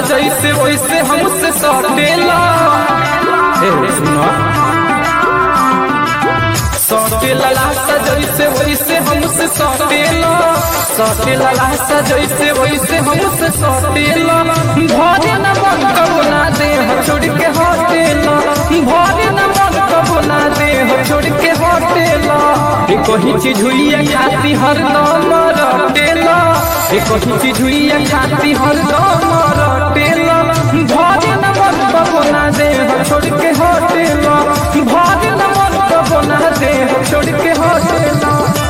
जैसे वैसे हमसे सटेला ए सुनो सटेला लासा जैसे वैसे हमसे सटेला सटेला लासा जैसे वैसे हमसे सटेला भरे न मन कबो ना दे हम छोड़ के हटेला भरे न मन कबो ना दे हम छोड़ के हटेला ए कोई चीज हुई है खाती हर दम रटेला ए कोई चीज हुई है खाती हर दम रटेला भरे न मन कबो ना दे हम छोड़ के हटेला भरे न मन कबो ना दे हम छोड़ के हटेला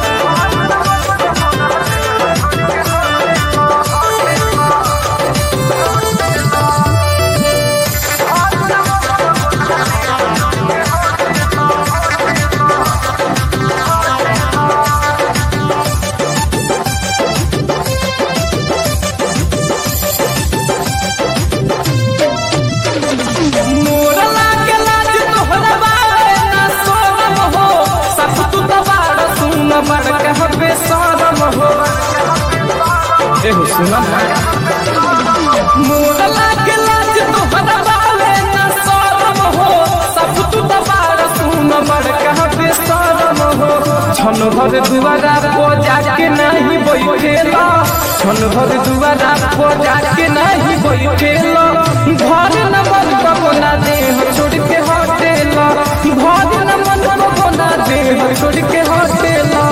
मोरा लागे लाज तोहरा बारे ना सोरम हो सब तू दबाड़ सुन बड़ कहबे सोरम हो ए हो सुना मोरा लागे लाज तोहरा बारे ना सोरम हो सब तू दबाड़ सुन बड़ कहबे सोरम हो छन भर दुआरा पो जाके नहीं बैठेला छन भर दुआरा पो जाके नहीं बैठेला घर न मन कबो ना दे हम छोड़ के हटेला घर न मन कबो ना दे हम छोड़ के हटेला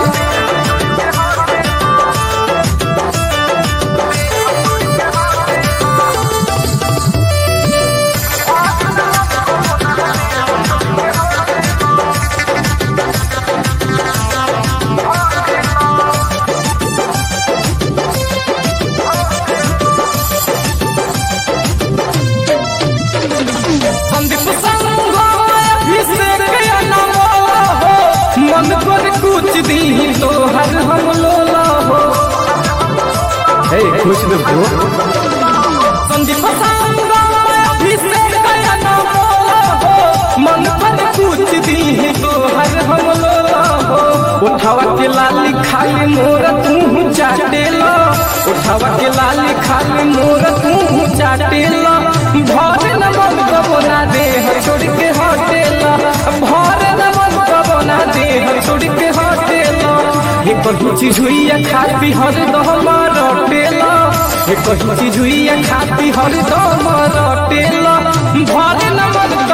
संदीप संग अभिषेक नमो हो मन पर कुछ दी तो हर हम लोला हो हे खुश हो संदीप संग अभिषेक नमो हो मन पर कुछ दी तो हर हम लोला हो उठावा के लाली खाली मोर तू चाटेला उठावा के लाली खाली मोर तू चाटेला भर न मन कबो ना दे हम छोड़ के हटेला भर न मन कबो ना दे हम छोड़ के हटेला हे कहीं चीज हुई है खाती हर दम रटेला हे कहीं चीज हुई है खाती हर दम रटेला भर न मन